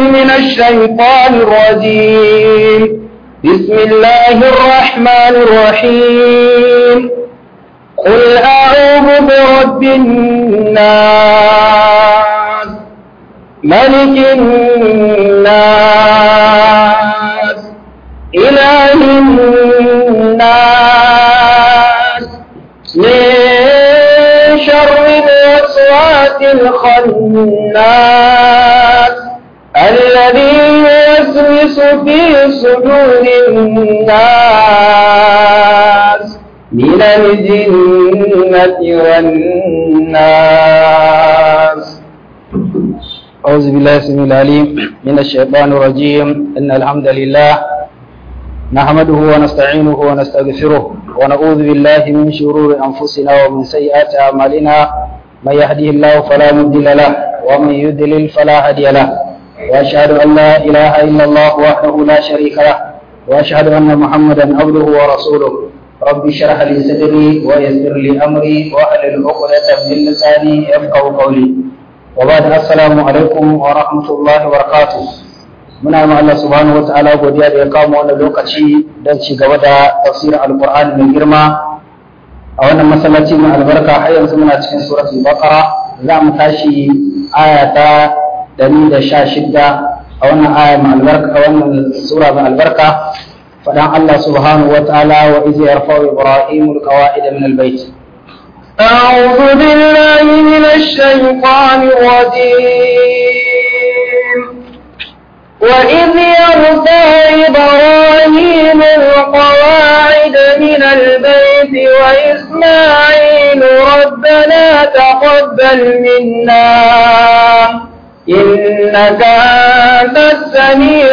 من الشيطان الرجيم بسم الله الرحمن الرحيم قل أعوذ برب الناس ملك الناس إله الناس من شر الوسواس الخناس الذي يوسوس في صدور الناس من الجنة والناس أعوذ بالله السميع العليم من الشيطان الرجيم إن الحمد لله نحمده ونستعينه ونستغفره ونعوذ بالله من شرور أنفسنا ومن سيئات أعمالنا من يهده الله فلا مضل له ومن يضلل فلا هادي له وأشهد أن لا إله إلا الله وحده لا شريك له وأشهد أن محمدا عبده ورسوله رب اشرح لي صدري ويسر لي أمري واحلل عقدة من لساني يفقه قولي وبعد السلام alaikum wa rahmatullahi wa barakatuh muna ma Allah subhanahu wa ta'ala godiya da ya kawo wannan lokaci don ci gaba da tafsirin alqur'ani mai girma a wannan masallaci mai albarka har yanzu muna cikin suratul baqara za mu tashi aya ta 116 a wannan aya mai albarka a wannan sura mai albarka fadan Allah subhanahu wa ta'ala wa iz yarfa'u ibrahimu alqawa'id min albayt أعوذ بالله من الشيطان الرجيم وإذ يرفع إبراهيم القواعد من البيت وإسماعيل ربنا تقبل منا إنك أنت السميع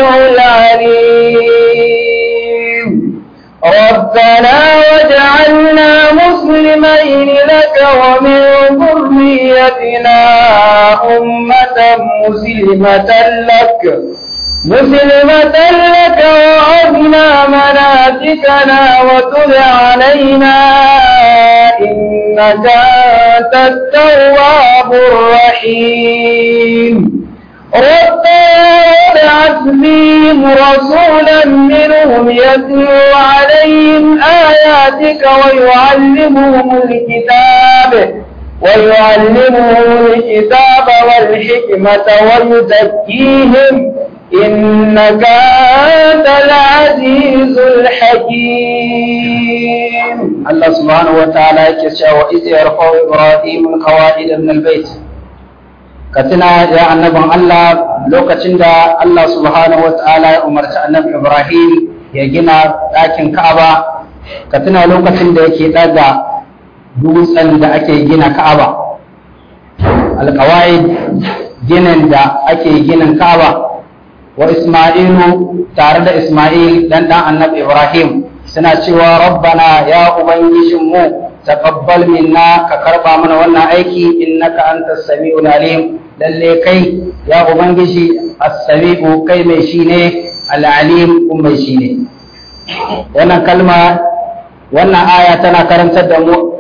العليم ربنا واجعلنا مسلمين لك ومن ذريتنا أمة مسلمة لك مسلمة لك وأرنا مناسكنا وتب علينا إنك أنت التواب الرحيم ربنا وابعث فيهم رسولا منهم يتلو عليهم آياتك ويعلمهم الكتاب ويعلمهم الكتاب والحكمة ويزكيهم إنك أنت العزيز الحكيم الله سبحانه وتعالى يكشى وإذ يرفع إبراهيم القواعد من البيت كتنا يا النبي الله lokacin da Allah subhanahu wa ta'ala ya umarci annabi Ibrahim ya gina ɗakin Ka'aba ka tuna lokacin da yake ɗaga dutsen da ake gina Ka'aba alƙawa'id ginin da ake ginin Ka'aba wa Isma'ilu tare da Isma'il dan dan annabi Ibrahim suna cewa rabbana ya ubangijinmu taqabbal minna ka karba mana wannan aiki innaka antas samiul alim lalle kai ya ubangiji as-sami'u kai mai shi ne al-alim kuma mai shi ne wannan kalma wannan aya tana karantar da mu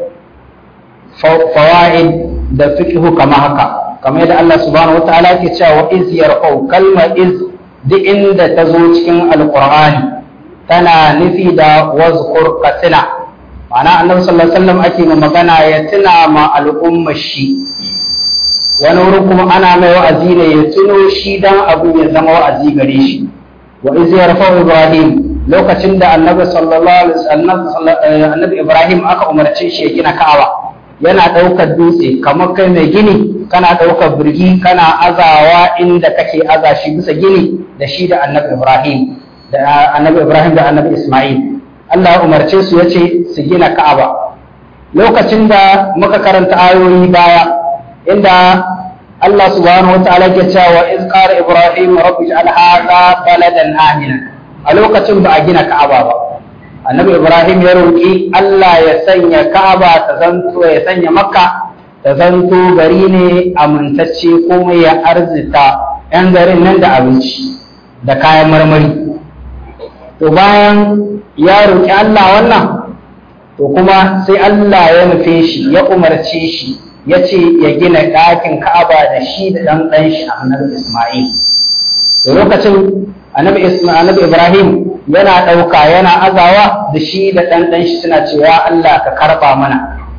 fawaid da fiqhu kama haka kamar yadda Allah subhanahu wataala yake cewa iz yarfau kalma iz duk inda ta zo cikin alqur'ani tana nufi da wazkur katina ma'ana annabi sallallahu alaihi wasallam ake magana ya tuna ma al'ummar shi wani wurin kuma ana mai wa'azi ne ya tuno shi dan abu ya zama wa'azi gare shi wa iz yarfa ibrahim lokacin da annabi sallallahu alaihi wasallam annabi ibrahim aka umarce shi ya gina ka'aba yana daukar dutse kamar kai mai gini kana daukar birgi kana azawa inda kake aza shi bisa gini da shi da annabi ibrahim da annabi ibrahim da annabi isma'il Allah ya umarce su yace su gina ka'aba lokacin da muka karanta ayoyi baya inda Allah subhanahu wa ta'ala ke cewa iz qala ibrahim rabbi ij'al hadha baladan amina a lokacin ba a gina ka'aba ba annabi ibrahim ya roki Allah ya sanya ka'aba ta zanto ya sanya makka ta zanto gari ne amintacce kuma ya arzita yan garin nan da abinci da kayan marmari to bayan ya roki Allah wannan to kuma sai Allah ya nufe shi ya umarce shi ya ce ya gina ɗakin Ka'aba da shi da ɗan ɗan shi annabi Ismail. lokacin annabi annabi Ibrahim yana ɗauka yana azawa da shi da ɗan ɗan shi suna cewa Allah ka karɓa mana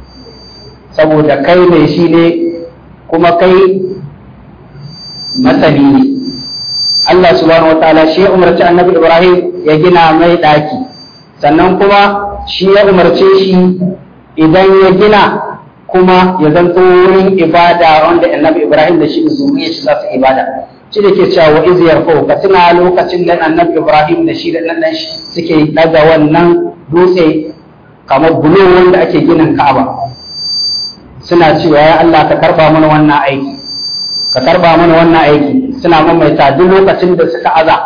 saboda kai mai shi ne kuma kai masani ne Allah subhanahu wataala shi ya umarci annabi Ibrahim ya gina mai ɗaki sannan kuma shi ya umarce shi idan ya gina kuma ya zanto wurin ibada wanda annabi Ibrahim da shi da zuriya shi za su ibada shi da ke cewa wa iz yarfau ka tuna lokacin da annabi Ibrahim da shi da dan shi suke daga wannan dutse kamar bulo wanda ake ginin Ka'aba suna cewa ya Allah ka karba mana wannan aiki ka karba mana wannan aiki suna mamaita duk lokacin da suka aza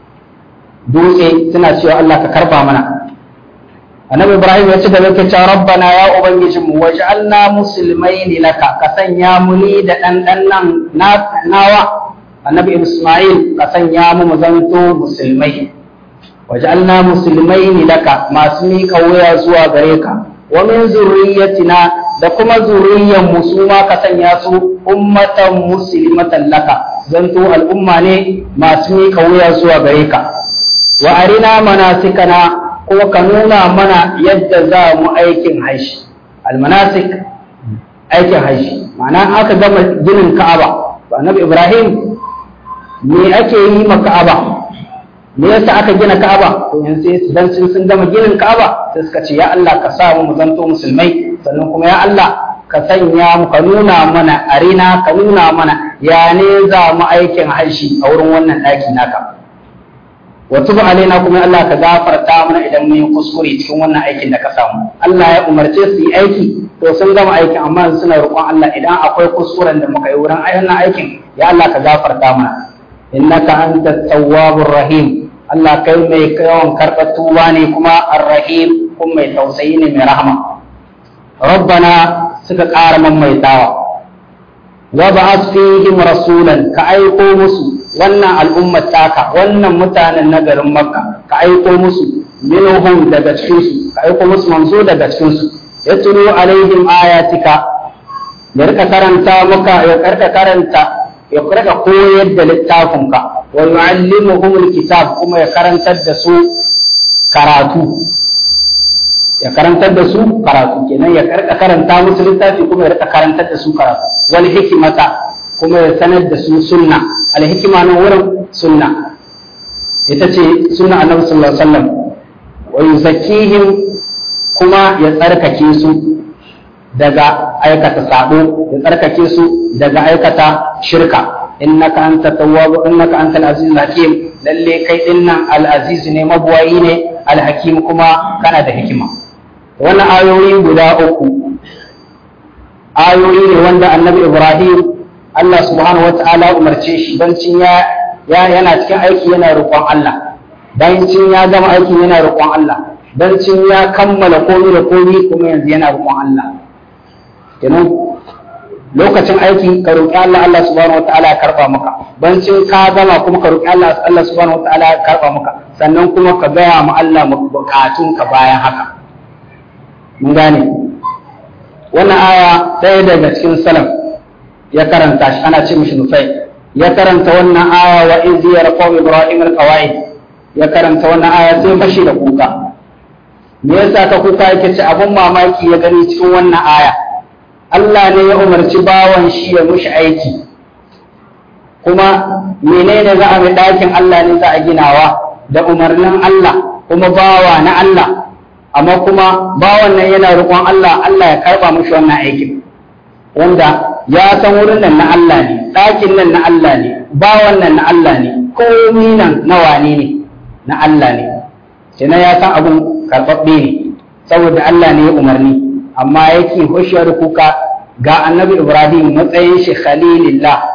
dutse suna cewa Allah ka karba mana annabi ibrahim ya ci da yake cewa rabbana ya ubangijin mu waj'alna muslimaini laka ka sanya mu ni da dan dan nan nawa annabi isma'il ka sanya mu mu zanto musulmai waj'alna muslimaini laka masu miƙa wuya zuwa gare ka wa min zurriyyatina da kuma zuriyyan mu su ma ka sanya su ummatan muslimatan laka zanto al'umma ne masu miƙa wuya zuwa gare ka wa arina manasikana kuma ka nuna mana yadda za mu aikin haishi almanasik aikin haishi ma'ana aka gama ginin ka'aba to annabi ibrahim me ake yi ma ka'aba me yasa aka gina ka'aba to yanzu dan sun sun gama ginin ka'aba sai suka ce ya Allah ka sa mu zanto musulmai sannan kuma ya Allah ka sanya mu ka nuna mana arina ka nuna mana ya ne za mu aikin haishi a wurin wannan ɗaki naka wa tubu alaina kuma Allah ka gafarta mana idan mun yi kuskure cikin wannan aikin da ka samu Allah ya umarce su yi aiki to sun gama aikin amma suna roƙon Allah idan akwai kuskuren da muka yi wurin wannan aikin ya Allah ka gafarta mana innaka antat tawwabur rahim Allah kai mai yawan karɓar tuba ne kuma ar-rahim kuma mai tausayi ne mai rahama rabbana suka ƙara maimaitawa wa ba'ath fihim rasulan ka aiko musu wannan al'ummar taka wannan mutanen na garin makka ka aiko musu minhum daga cikinsu ka aiko musu manzo daga cikinsu ya turo alaihim ayatika ya rika karanta maka ya karka karanta ya rika koyar da littafinka wa yu'allimuhum alkitab kuma ya karantar da su karatu ya karantar da su karatu kenan ya karka karanta musu littafi kuma ya rika karantar da su karatu wal hikimata kuma ya sanar da su sunna alhikima na wurin sunna ita ce sunna annabi sallallahu alaihi wasallam wa yuzakkihim kuma ya tsarkake su daga aikata sabo ya tsarkake su daga aikata shirka innaka anta tawwab innaka anta al-aziz hakim lalle kai dinnan al-aziz ne mabuwayi ne al-hakim kuma kana da hikima wannan ayoyi guda uku ayoyi ne wanda annabi ibrahim Allah subhanahu wa ta'ala umarce shi don cin ya yana cikin aiki yana roƙon Allah don cin ya gama aiki yana roƙon Allah don cin ya kammala komi da komi kuma yanzu yana roƙon Allah kenan lokacin aiki ka roƙi Allah Allah subhanahu wa ta'ala ya karɓa maka don cin ka gama kuma ka roƙi Allah Allah subhanahu wa ta'ala ya karɓa maka sannan kuma ka gaya ma Allah bukatun ka bayan haka mun gane wannan aya ɗaya daga cikin salaf ya karanta shi ana ce mishi nufai ya karanta wannan aya wa iz yarqaw ibrahim alqawaid ya karanta wannan aya sai fashi da kuka me yasa ka kuka yake ce abun mamaki ya gani cikin wannan aya Allah ne ya umarci bawan shi ya mushi aiki kuma menene za a mai ɗakin Allah ne za a ginawa da umarnin Allah kuma bawa na Allah amma kuma bawan nan yana roƙon Allah Allah ya karɓa mushi wannan aikin wanda ya san wurin nan na Allah ne ɗakin nan na Allah ne bawan nan na Allah ne komi nan na wane ne na Allah ne kenan ya san abun karɓaɓɓe ne saboda Allah ne ya umarni amma yake hushiyar kuka ga annabi Ibrahim matsayin shi khalilillah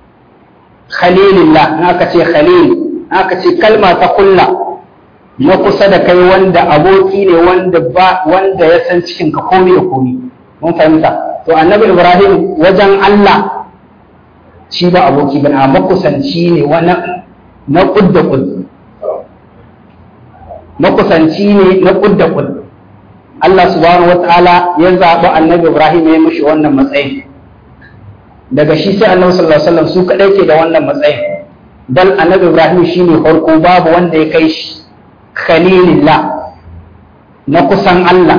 khalilillah in aka ce khalil in aka ce kalma ta kulla na kusa da kai wanda aboki ne wanda ba wanda ya san cikin ka komi da komi mun fahimta to annabi ibrahim wajen allah shi ba aboki bane amma kusanci ne wani na kudda kud makusanci ne na kudda kud Allah subhanahu wataala ya zaɓi annabi ibrahim ya mishi wannan matsayin daga shi sai annabi sallallahu alaihi wasallam su kadai ke da wannan matsayin bal annabi ibrahim shine farko babu wanda ya kai shi khalilillah na kusan Allah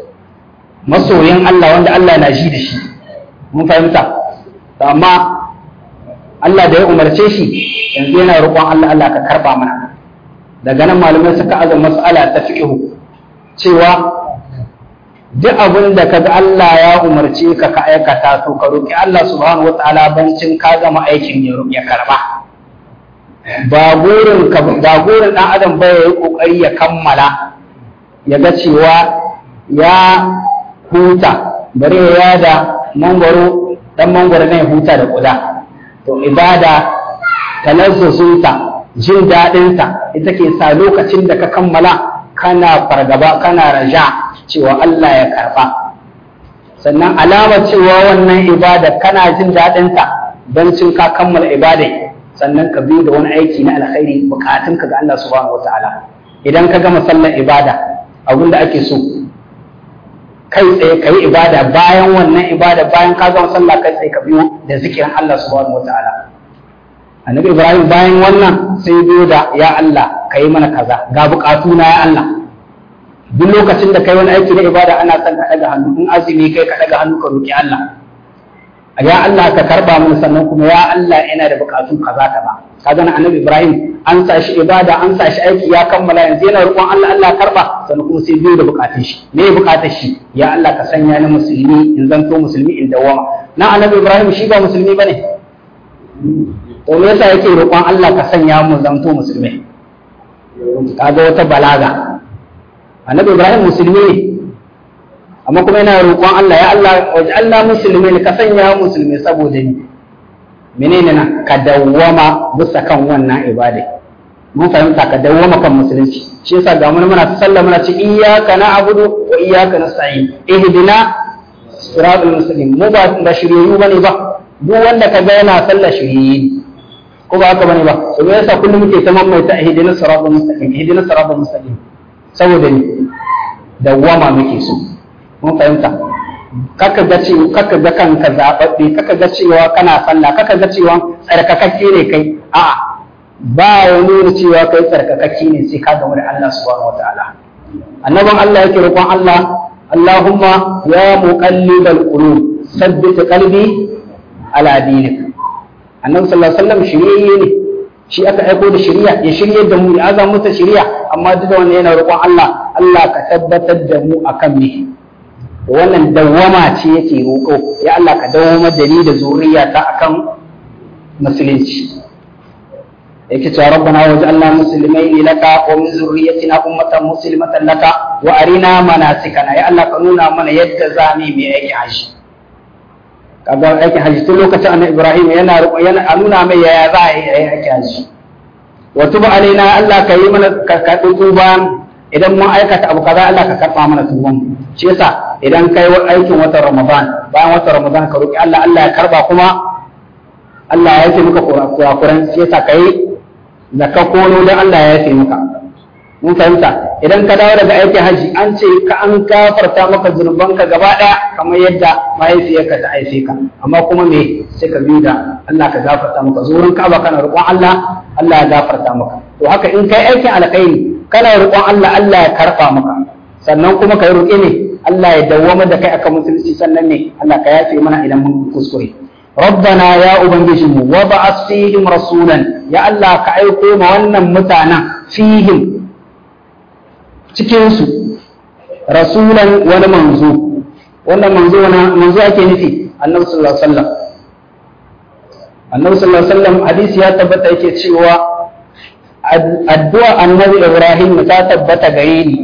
masoyin Allah wanda Allah na ji da shi mun fahimta amma Allah da ya umarce shi yanzu yana roƙon Allah Allah ka karba mana daga nan malamai suka aza mas'ala ta fiqhu cewa duk abin da kaga Allah ya umarce ka ka aikata to ka roƙi Allah subhanahu wataala bancin ka gama aikin ya karba ba gurin ka ba gurin dan adam ba yayi kokari ya kammala ya ga cewa ya huta bare ya da mangwaro dan mangwaro ne huta da kuda to ibada talazzusunta jin daɗinta ita ke sa lokacin da ka kammala kana fargaba kana raja cewa Allah ya karba sannan alamar cewa wannan ibada kana jin daɗinta don cin ka kammala ibada sannan ka bi da wani aiki na alkhairi bukatunka ga Allah subhanahu wataala idan ka gama sallar ibada abin da ake so kai tsaye ka yi ibada bayan wannan ibada bayan ka gama sallah kai tsaye ka biyo da zikirin Allah subhanahu wataala annabi ibrahim bayan wannan sai biyo da ya Allah ka yi mana kaza ga bukatu na ya Allah duk lokacin da kai wani aiki na ibada ana son ka daga hannu in azumi kai ka daga hannu ka roki Allah ya Allah ka karba mun sannan kuma ya Allah ina da bukatu kaza ka ba kaga na annabi ibrahim an sa shi ibada an sa shi aiki ya kammala yanzu yana roƙon Allah Allah karba sannan kuma sai biyo da bukatun shi me bukatar shi ya Allah ka sanya ni musulmi in zanto musulmi in dawama na annabi ibrahim shi ba musulmi bane to me yasa yake roƙon Allah ka sanya mu zanto musulmai kaga wata balaga annabi ibrahim musulmi ne amma kuma yana roƙon Allah ya Allah waje Allah musulmi ne ka sanya musulmi saboda ni menene na ka dawwama bisa kan wannan ibada mun fahimta ka dawwama kan musulunci shi yasa ga mun muna sallah muna ce iyyaka na'budu wa iyyaka nasta'in ihdina siratal mustaqim mu ba ba shiriyu bane ba duk wanda ka ga yana sallah shiriyi ko ba haka bane ba to me yasa kullum muke ta mamaita ihdinas siratal mustaqim ihdinas siratal mustaqim saboda ni dawwama muke so mun fahimta kaka ga cewa kaka ga kanka zababbe kaka ga cewa kana sallah kaka ga cewa tsarkakakke ne kai a'a ba ya nuna cewa kai tsarkakakke ne sai ka gamu da Allah subhanahu wataala annabin Allah yake roƙon Allah Allahumma ya muqallibal qulub sabbit qalbi ala dinik annabi sallallahu alaihi wasallam shirye ne shi aka aiko da shari'a ya shirye da mu ya aza mata shari'a amma duk da wannan yana roƙon Allah Allah ka tabbatar da mu akan me wannan dawwama ce yake roƙo ya Allah ka dawwama da ni da zuriya ta akan musulunci yake cewa rabbana waj'alna muslimaini laka wa min zurriyyatina ummatan muslimatan laka wa arina manasikana ya Allah ka nuna mana yadda za mu yi aikin haji kaga aikin haji tun lokacin annabi Ibrahim yana yana a nuna mai yaya za a yi aikin haji wa tuba alaina Allah ka yi mana ka tuba idan mun aikata abu kaza Allah ka karba mana tuban shi yasa idan kai aikin watan Ramadan bayan watan Ramadan ka roki Allah Allah ya karba kuma Allah ya yi maka kurakuran shi yasa kai zakka kono dan Allah ya yi maka mun fahimta idan ka dawo daga aikin haji an ce ka an gafarta maka zunubanka gaba daya kamar yadda mahaifiyarka ta haife ka amma kuma me sai ka bi da Allah ka gafarta maka zuwan ka ba kana roƙon Allah Allah ya gafarta maka to haka in kai aikin alkhairi kana roƙon Allah Allah ya karɓa maka sannan kuma ka yi roƙe ne Allah ya dawwama da kai akan musulunci sannan ne Allah ka yafe mana idan mun kuskure ربنا يا أبنجم وبعث فيهم رسولا يا الله كأيكو ما ونن متانا فيهم cikinsu rasulan wani manzo wannan manzo wani manzo ake nufi annabi sallallahu alaihi wasallam annabi sallallahu alaihi wasallam hadisi ya tabbata yake cewa addu'a annabi ibrahim ta tabbata gare ni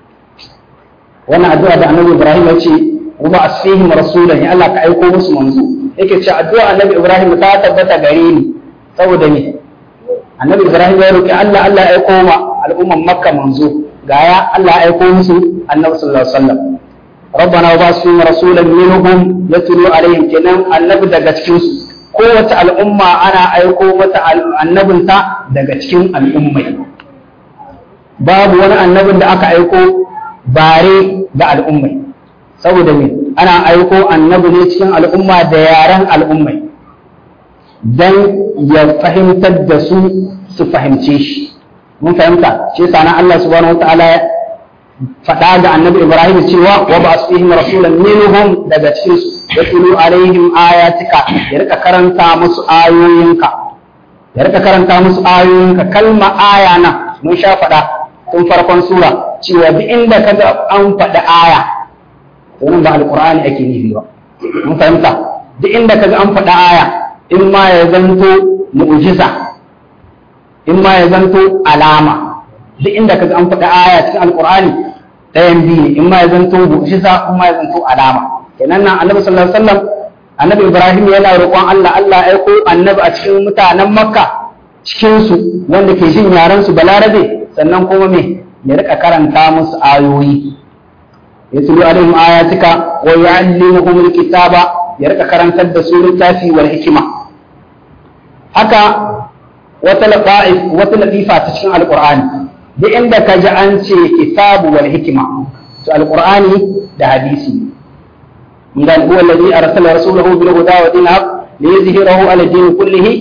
wannan addu'a da annabi ibrahim ya ce wa asfihim rasulan ya Allah ka aiko musu manzo yake cewa addu'a annabi ibrahim ta tabbata gare ni saboda me annabi ibrahim ya roki Allah Allah ya aiko ma al'umman makka manzo ga ya Allah ya aiko musu annabi sallallahu alaihi wasallam ربنا وبعث فيهم رسولا منهم يتلو عليهم kenan annabi daga cikin su kowace al'umma ana aiko mata annabinta daga cikin al'ummai babu wani annabin da aka aiko bare ga al'ummai saboda me ana aiko annabi ne cikin al'umma da yaren al'ummai dan ya fahimtar da su su fahimce shi mun fahimta shi yasa nan Allah subhanahu wataala ya faɗa ga annabi Ibrahim cewa wa ba su fihim rasulan minhum daga cikin su yatlu alaihim ayatika ya rika karanta musu ayoyinka ya rika karanta musu ayoyinka kalma aya nan mun sha faɗa tun farkon sura cewa duk inda kaga an faɗi aya to nan ba alqur'ani ake nufi ba mun fahimta duk inda kaga an faɗi aya in ma ya zanto mu'jiza in ma ya zanto alama duk inda kaga an faɗi aya cikin alqur'ani ɗayan biyu ne in ma ya zanto mu'jiza in ma ya zanto alama kenan nan annabi sallallahu alaihi wasallam annabi ibrahim yana roƙon Allah Allah ya aiko annabi a cikin mutanen makka cikin su wanda ke jin yaran su balarabe sannan kuma me ya rika karanta musu ayoyi yatlu alaihim ayatika wa yu'allimuhum alkitaba ya rika karantar da su littafi wal hikima haka wata laqa'if wata latifa ta cikin alqur'ani duk inda ka ji an ce kitabu wal hikima to alqur'ani da hadisi idan huwa alladhi arsala rasulahu bil huda wa dinil haqq liyuzhirahu ala din kullihi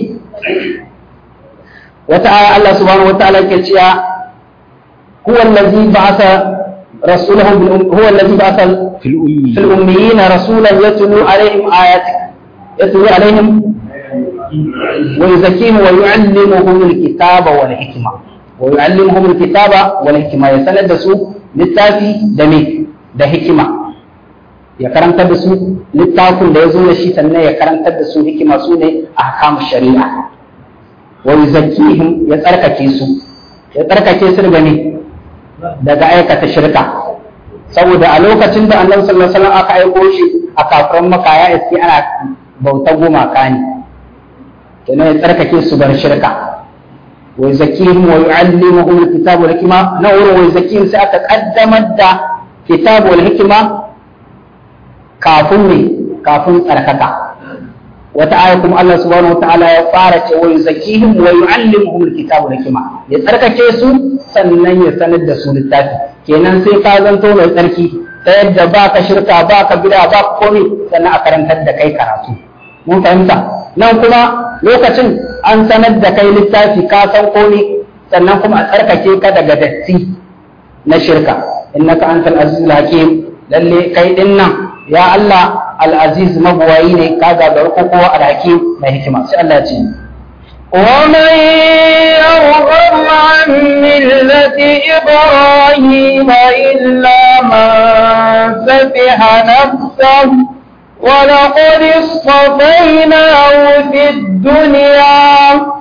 wata aya Allah subhanahu wa ta'ala ke cewa huwa alladhi ba'atha rasulahu bil huwa alladhi ba'atha fil ummi fil ummiyin rasulan yatlu alaihim ayatik yatlu alaihim wa yuzakkihim wa yu'allimuhum alkitaba wal hikma wa yu'allimuhum alkitaba wal hikma ya sanar da su littafi da me da hikima ya karantar da su littafin da ya zo da shi sannan ya karantar da su hikima su ne ahkam shari'a wa yuzakkihim ya tsarkake su ya tsarkake su daga ne daga aikata shirka saboda a lokacin da annabi sallallahu alaihi wasallam aka aiko shi a kafiran maka ya iske ana bauta gumaka ne kenan ya tsarkake su bar shirka wa yuzakkihim wa yu'allimuhum alkitaba wal hikma na wurin wa yuzakkihim sai aka kaddamar da kitabu wal hikma kafin ne kafin tsarkaka wata aya kuma Allah subhanahu wataala ya fara ce wa yuzakkihim wa yu'allimuhum alkitaba wal hikma ya tsarkake su sannan ya sanar da su littafi kenan sai ka zanto mai tsarki ta yadda ba ka shirka ba ka bida ba ka komai sannan a karantar da kai karatu mun fahimta nan kuma lokacin an sanar da kai littafi ka san komai sannan kuma a tsarkake ka daga datti na shirka innaka antal azizul hakim lalle kai din nan ya Allah al-aziz mabuwayi ne ka gagar kowa al-hakim mai hikima sai Allah ya ce ومن يرغب عن ملة إبراهيم إلا من سفح نفسه ولقد اصطفيناه في الدنيا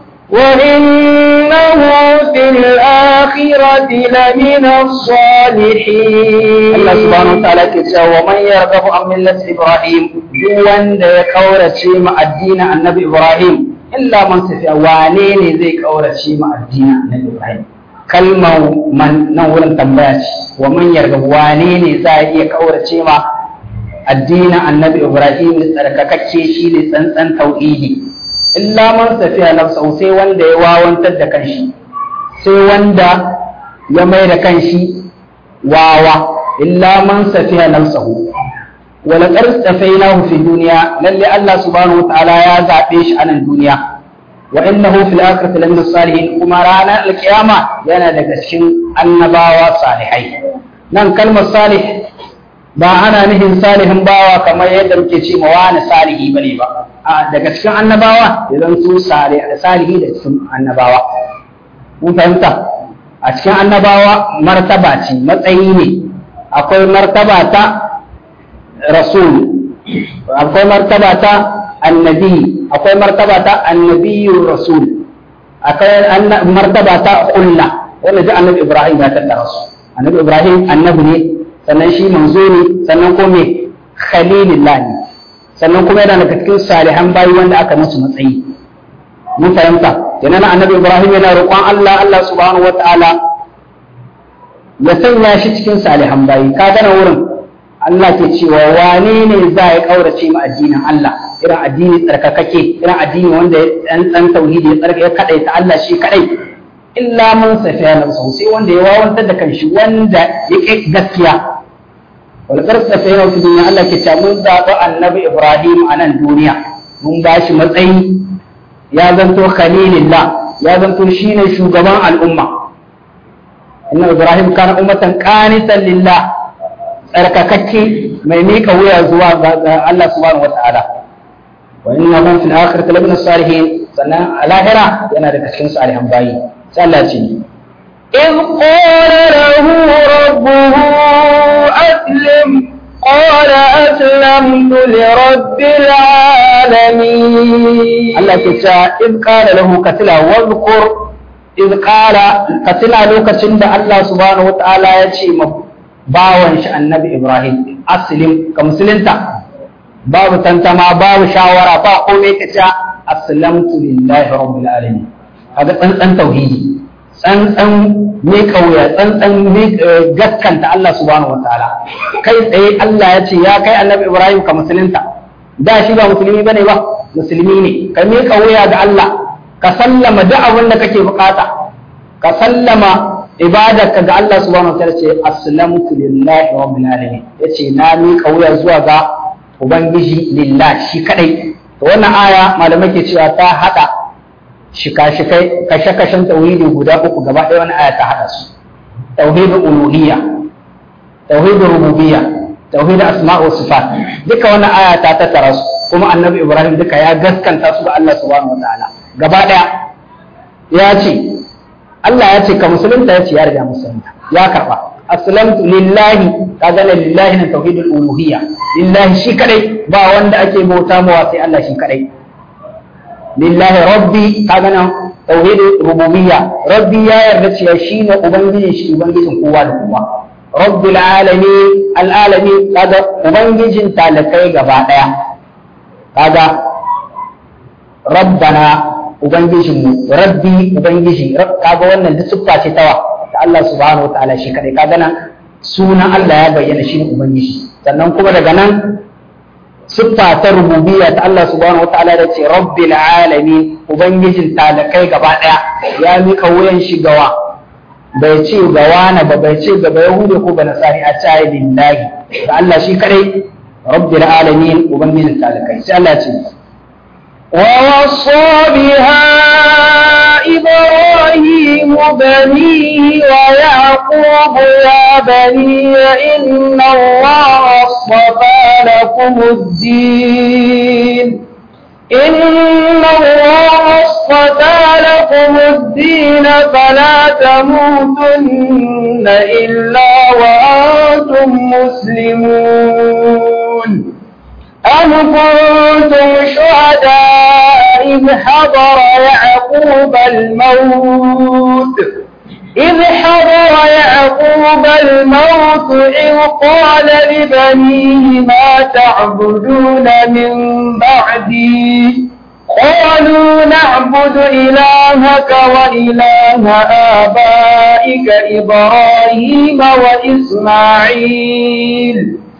وإنه في الآخرة لمن الصالحين Allah subhanahu wa ta'ala ke cewa wa man yarghabu an millati Ibrahim duk wanda ya kaurace ma addinin Annabi Ibrahim illa man tafiya wane ne zai kaurace ma addinin Annabi Ibrahim kalmar man nan wurin tambaya ce wa man yarghabu wane ne za a iya kaurace ma addinin Annabi Ibrahim tsarkakakke shi ne tsantsan tauhidi illa man tafiya nafsa sai wanda ya wawantar da kanshi sai wanda ya mai da kanshi wawa illa man safiya nafsahu wala qad safainahu fi dunya lalle Allah subhanahu wa ta'ala ya zabe shi a nan duniya wa innahu fil akhirati lamin salihin kuma ranar alkiyama yana daga cikin annabawa salihai nan kalmar salih ba ana nihin salihin bawa kamar yadda muke ce ma wani salihi bane ba a daga cikin annabawa idan su salihi da cikin annabawa mun fahimta a cikin annabawa martaba ce matsayi ne akwai martaba ta rasul akwai martaba ta annabi akwai martaba ta annabiyyu rasul akwai martaba ta kulla wanda ji annabi ibrahim ya tattara su annabi ibrahim annabi ne sannan shi manzo ne sannan ko me khalilillah ne sannan kuma yana daga cikin salihan bayi wanda aka musu matsayi mun fahimta kenan annabi ibrahim yana roƙon Allah Allah subhanahu wataala ya sanya shi cikin salihan bayi ka gana wurin Allah ke cewa wane ne za ya kaurace ma addinin Allah irin addini tsarkakake irin addini wanda ya dan dan tauhidi ya tsarka ya kadai ta Allah shi kadai illa man safiya nafsu sai wanda ya wawantar da kanshi wanda ya ƙi gaskiya wal qarsa fa yau fi dunya Allah ke cewa mun zaɓi annabi Ibrahim a nan duniya mun ba shi matsayi ya zanto khalilillah ya zanto shine shugaban al'umma inna ibrahim kana ummatan qanitan lillah tsarkakakke mai mika wuya zuwa ga Allah subhanahu wataala wa innahu fil akhirati lamina salihin sannan a lahira yana daga cikin salihan bayi sai Allah ce إذ قال له ربه أسلم قال أسلمت لرب العالمين Allah ke cewa iz qala lahu katila wadhkur iz qala katila lokacin da Allah subhanahu wataala ya ce ma bawan shi annabi Ibrahim aslim ka musulunta babu tantama babu shawara ba komai ka ce aslamtu lillahi rabbil alamin kaga tsantsan tauhidi tsantsan me kauya tsantsan me gaskanta Allah subhanahu wataala kai tsaye Allah ya ce ya kai annabi Ibrahim ka musulunta da shi ba musulmi bane ba musulmi ne ka me kauya ga Allah ka sallama duk abin da kake bukata ka sallama ibadarka ga Allah subhanahu wataala ce aslamtu lillahi rabbil alamin yace na mi kauya zuwa ga ubangiji lillahi shi kadai to wannan aya malamai ke cewa ta hada shika-shikai kashe-kashen tauhidi guda uku gaba ɗaya wani aya ta haɗa su tauhidin uluhiyya tauhidin rububiyya tauhidin asma'u sifat duka wannan aya ta tattara su kuma annabi ibrahim duka ya gaskanta su ga Allah subhanahu wataala gaba ɗaya ya ce Allah ya ce ka musulunta ya ce ya riga musulunta ya karɓa aslamtu lillahi ka gane lillahi na tauhidul uluhiyya lillahi shi kadai ba wanda ake bauta mawa sai Allah shi kadai lillahi rabbi kaga nan tauhid rububiyya rabbi ya yarda cewa shine ubangijin shi ubangijin kowa da kowa rabbil alamin alalamin kaga ubangijin talakai gaba daya kaga rabbana ubangijin mu rabbi ubangiji kaga wannan duk siffa ce tawa da Allah subhanahu wataala shi kadai kaga nan sunan Allah ya bayyana shi ubangiji sannan kuma daga nan siffa ta rububiyya ta Allah subhanahu wataala da ce rabbil alamin ubangijin talakai gaba daya ya mika wuyan shi gawa bai ce ga wani ba bai ce ga yahudi ko ga nasari a cayi lillahi da Allah shi kadai rabbil alamin ubangijin talakai sai Allah ce ووصى بها إبراهيم بنيه ويعقوب يا بني إن الله اصطفى لكم الدين إن الله اصطفى لكم الدين فلا تموتن إلا وأنتم مسلمون أم كنتم شهداء إذ حضر يعقوب الموت إذ حضر يعقوب الموت إذ قال لبنيه ما تعبدون من بعدي قالوا نعبد إلهك وإله آبائك إبراهيم وإسماعيل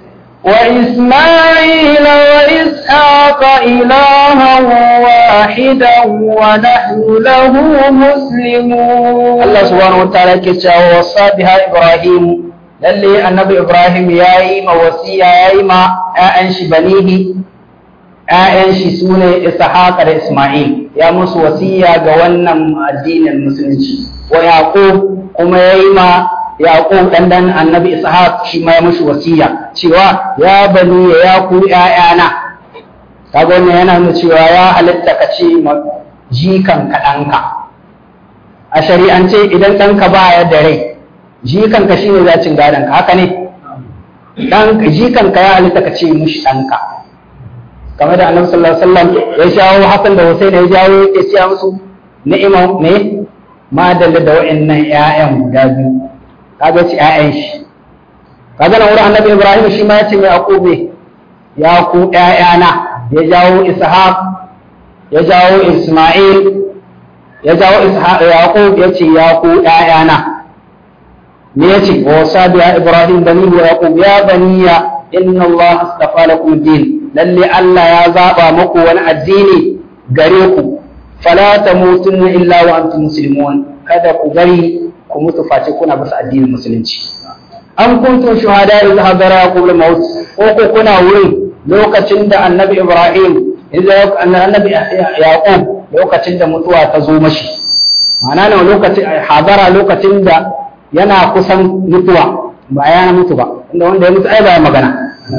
وإسماعيل وإسحاق إلها واحدا ونحن له مسلمون الله سبحانه وتعالى كتاب وصى بها إبراهيم lalle annabi Ibrahim ya yi ma wasiya ya yi ma ‘ya'yan shi banihi ‘ya'yan shi su ne Ishaq da Ismail ya musu wasiya ga wannan addinin musulunci wa Yaqub kuma ya yi ma Yaqub dan dan annabi Ishaq shi ma ya mushi wasiya cewa ya bani ya ku ‘ya'yana kaga wannan yana nuna cewa ya halitta ka ce ma jikan ka ɗanka a shari'ance idan ɗanka ba ya da rai jikanka shi ne zacin gadonka haka ne jikanka ya halitta ka ce mushi ɗanka kamar da annabi sallallahu alaihi wasallam ya shawo Hassan da Hussein ya jawo ya ce musu ni'ima ne ma dalla da wa'annan ƴaƴan guda biyu kaga ci ƴaƴan shi kaga nan wurin annabi Ibrahim shi ma ya ce mai aqube ya ku ƴaƴana ya jawo Ishaq ya jawo Isma'il ya jawo Ishaq Yaqub ya ce ya ku ƴaƴana me yace wa sabiya ibrahim bani wa yaqub ya baniya inna allah astafa lakum din lalle allah ya zaba muku wani addini gare ku fala tamutunna illa wa antum muslimun kada ku bari ku mutu face kuna bisa addinin musulunci an kuntum shuhada idh hadara yaqub al-maut ko ko kuna wurin lokacin da annabi ibrahim idza annabi yaqub lokacin da mutuwa ta zo mashi ma'ana ne lokacin hadara lokacin da yana kusan mutuwa ba ya mutu ba inda wanda ya mutu ai ba magana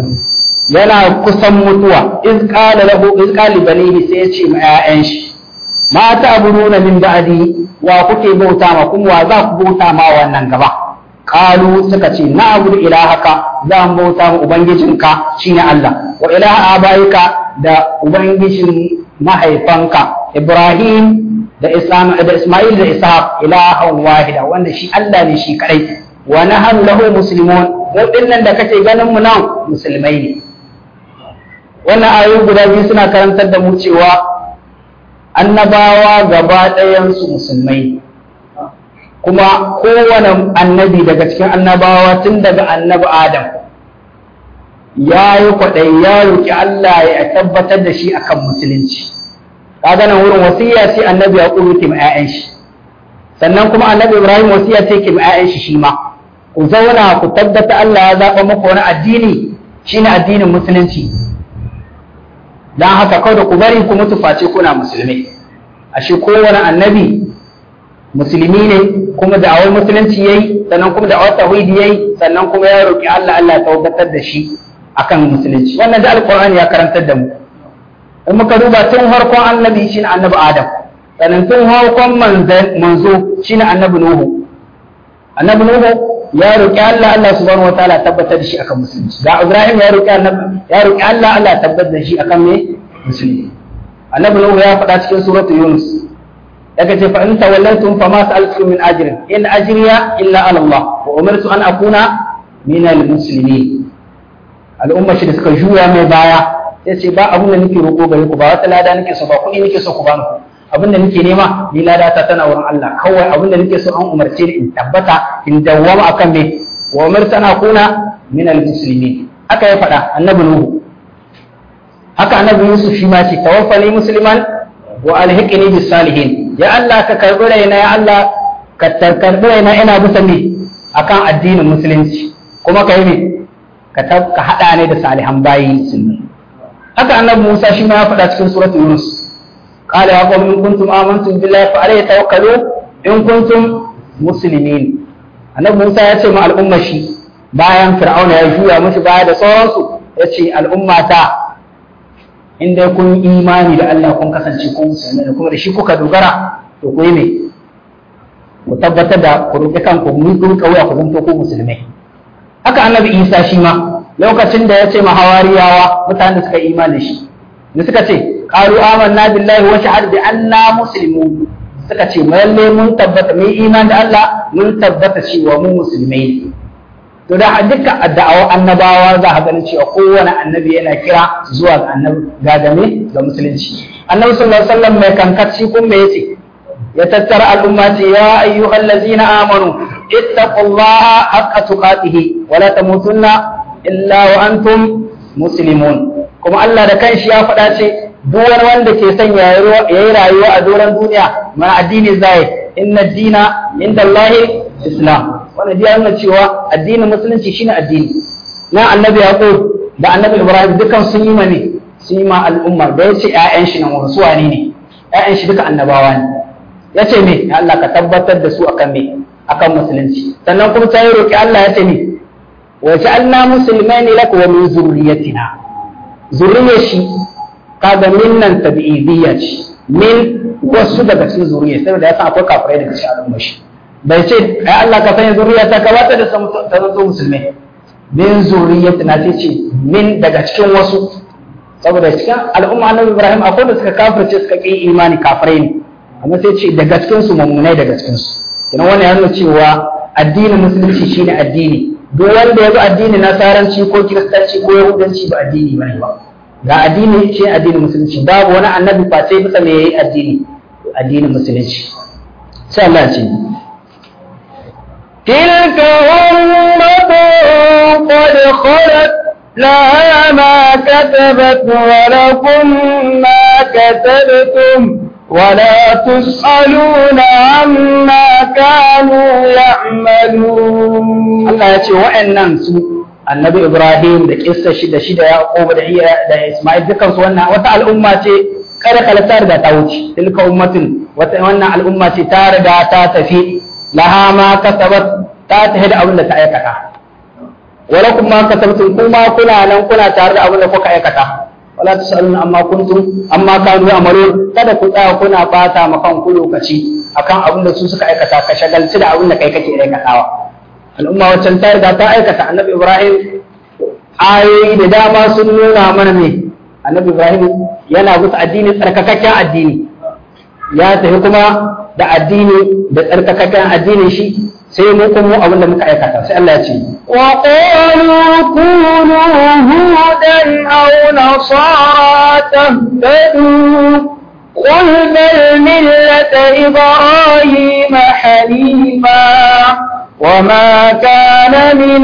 yana kusan mutuwa iz qala lahu iz qala banihi sai ya ce ma 'ya'yan shi ma ta'buduna min ba'di wa kuke bauta ma kuma wa za ku bauta ma wannan gaba qalu suka ce na'budu ilahaka za mu bauta ma ubangijinka shine Allah wa ilaha abaika da ubangijin mahaifanka Ibrahim da Islam da Ismail da Ishaq ilahan wahida wanda shi Allah ne shi kadai wa nahnu lahu muslimun mu dinnan da kake ganin mu nan musulmai ne wannan ayoyi guda biyu suna karantar da mu cewa annabawa gaba ɗayansu musulmai kuma kowane annabi daga cikin annabawa tun daga annabi adam ya yi kwaɗai ya roƙi Allah ya tabbatar da shi akan musulunci kaga nan wurin wasiya ce annabi ya ƙuru ke ma'a'yan shi sannan kuma annabi ibrahim wasiya ce ke ma'a'yan shi shi ma ku zauna ku tabbata Allah ya zaɓa muku wani addini shine addinin musulunci don haka kawai da ku bari ku mutu face kuna musulmi ashe kowane annabi musulmi ne kuma da awar musulunci yayi sannan kuma da awar tauhidi yayi sannan kuma ya roki Allah Allah ya tabbatar da shi akan musulunci wannan da alqur'ani ya karantar da mu in muka duba tun farkon annabi shine annabi adam sannan tun farkon manzo shine annabi nuhu annabi nuhu ya roki Allah Allah subhanahu wataala tabbatar da shi akan musulunci ga Ibrahim ya roki annabi ya roki Allah Allah tabbatar da shi akan me musulmi annabi Nuhu ya faɗa cikin suratul Yunus daga ce fa in tawallaytum fama sa'altum min ajrin in ajriya illa ala Allah wa umirtu an akuna min al-muslimin al'umma shi da suka juya mai baya sai ce ba abun da nake roƙo gare ku ba wata lada nake so ba kuɗi nake so ku bani abin da nake nema ni lada ta tana wurin Allah kawai abin da nake so an umarce ni in tabbata in dawwama akan me wa umirtu an akuna min al-muslimin haka ya faɗa annabi Nuhu haka annabi Yusuf shi ma ce tawaffani musliman wa alhiqni bis salihin ya Allah ka karbi raina ya Allah ka karbi raina ina bisa ne akan addinin musulunci kuma ka yi ne ka ka hada ne da salihan bayi musulmi haka annabi Musa shi ma ya faɗa cikin suratul Yunus qala ya qawmi in kuntum amantum billahi fa alayhi tawakkalu in kuntum muslimin annabi Musa ya ce ma al'umma shi bayan fir'auna ya juya mashi baya da sauransu ya ce al'ummata in dai kun imani da Allah kun kasance kun musulmi da kuma da shi kuka dogara to ku yi me ku tabbatar da ku roƙi kanku mun kun kauya ku zanto ku musulmai haka annabi Isa shi ma lokacin da ya ce ma hawariyawa mutanen da suka yi imani shi da suka ce qalu amanna billahi wa shahad bi anna muslimun suka ce lalle mun tabbata mun imani da Allah mun tabbata cewa mu musulmai ne to da dukkan da'awar annabawa za a ganin cewa kowane annabi yana kira zuwa ga annabi ga game ga musulunci annabi sallallahu alaihi wasallam mai kankaci kun me yace ya tattara al'umma ce ya ayyuhal ladzina amanu ittaqullaha haqqa tuqatih wa la tamutunna illa wa antum muslimun kuma Allah da kanshi ya faɗa ce duk wani wanda ke son ya yi rayuwa a doron duniya mana addini zai inna dina inda Allahi islam wannan ya nuna cewa addinin musulunci shine addini na annabi yaqub da annabi ibrahim dukan sun yi mane sun yi ma al'umma da yace ƴaƴan shi nan wasu wane ne ƴaƴan shi duka annabawa ne yace me ya Allah ka tabbatar da su akan me akan musulunci sannan kuma ta yi roki Allah yace me wa ja'alna muslimaini lak wa min zurriyyatina zurriyar shi kaga minnan tabi'idiyya ce min wasu daga cikin zuriya saboda ya san akwai kafirai daga cikin al'umma shi bai ce ai Allah ka sanya zuriya ta gabata da ta zanto musulmai min zuriyati na ce min daga cikin wasu saboda cikin al'umma annabi Ibrahim akwai da suka kafirce suka ƙi imani kafirai ne amma sai ce daga cikin su mummunai daga cikin su kina wannan ya nuna cewa addinin musulunci shine addini duk wanda ya bi addinin nasaranci ko kiristanci ko yahudanci ba addini bane ba ga addini shi addinin musulunci babu wani annabi face bisa me yayi addini addinin musulunci sai Allah ce تلك أمة قد خلت لها ما كتبت ولكم ما كتبتم ولا تسألون عما كانوا يعملون Allah ya ce wa'annan su annabi Ibrahim da kissa shi da shi da Yaqub da iya da Isma'il dukan su wannan wata al'umma ce kada kala ta riga ta wuce tilka ummatin wata wannan al'umma ce ta riga ta tafi laha ma kasabat ta tafi da abin da ta aikata wala kuma kasabtum kuma kuna nan kuna tare da abin da kuka aikata wala tusaluna amma kuntum amma kanu amalun kada ku tsaya kuna bata ma kanku lokaci akan abin da su suka aikata ka shagalci da abin da kai kake aikatawa al'umma waccan ta riga ta aikata annabi ibrahim ayoyi da dama sun nuna mana ne annabi ibrahim yana bisa addini tsarkakakken addini ya tafi kuma da addini da tsarkakakken addinin shi sai mu kuma abin da muka aikata sai Allah ya ce wa qalu kunu hudan aw nasara tahtadu قل بل ملة إبراهيم حنيفا وما كان من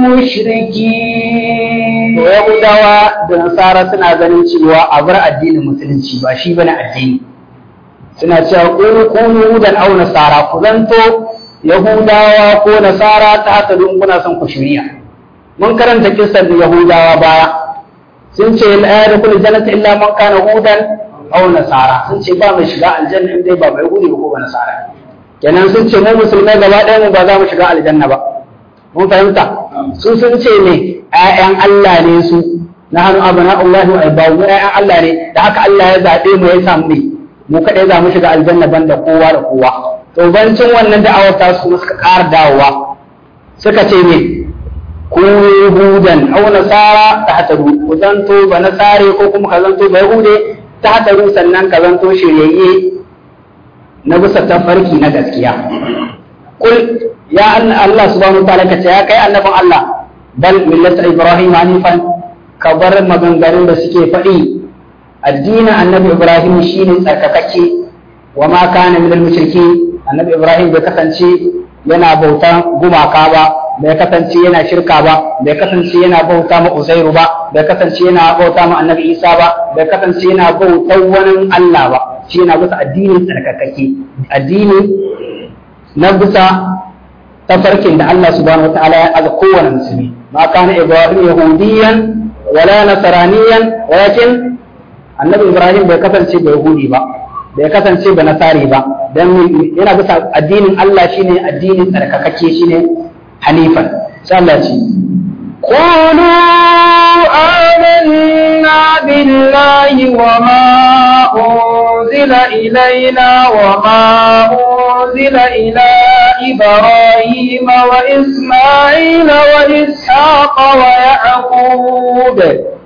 المشركين Yahudawa da Nasara suna ganin cewa a bar addinin musulunci ba shi bane addini suna cewa kunu kunu hudan aw nasara ku zanto Yahudawa ko Nasara ta haka don kuna son ku shirya. Mun karanta kisan da Yahudawa baya. Sun ce la yadkhulu jannata illa man kana hudan aw Nasara. Sun ce ba mai shiga aljanna in dai ba mai Yahudi ko ba Nasara. Kenan sun ce mu musulmai gaba ɗaya mu ba za mu shiga aljanna ba. Mun fahimta? Su sun ce ne ƴaƴan Allah ne su na hannu abana Allah wa ibawu ƴaƴan Allah ne da haka Allah ya zaɓe mu ya samu ne mu kaɗai za mu shiga aljanna banda kowa da kowa. to bancin wannan da'awar ta su suka ƙara dawowa suka ce ne ku yahudan aw nasara ta hataru ku zanto ba nasare ko kuma ka zanto ba yahude ta hataru sannan ka zanto shiryayye na bisa tafarki na gaskiya kul ya Allah subhanahu wa ta'ala ka ce ya kai annabin Allah bal millata ibrahim hanifan ka bar maganganun da suke faɗi addinin annabi ibrahim shine tsarkakakke wa ma kana minal mushriki annabi ibrahim bai kasance yana bauta gumaka ba bai kasance yana shirka ba bai kasance yana bauta ma uzairu ba bai kasance yana bauta ma annabi isa ba bai kasance yana bautar wani allah ba shi yana bisa addinin tsarkakake addini na bisa tafarkin da allah subhanahu wataala ya aza kowane musulmi ma kana ibrahim yahudiyan wala nasaraniyan walakin annabi ibrahim bai kasance da yahudi ba bai kasance ba nasari ba don yana bisa addinin Allah shine addinin tsarkakakke shine hanifan sai Allah ce قولوا آمنا بالله وما أنزل إلينا وما أنزل إلى إبراهيم وإسماعيل وإسحاق ويعقوب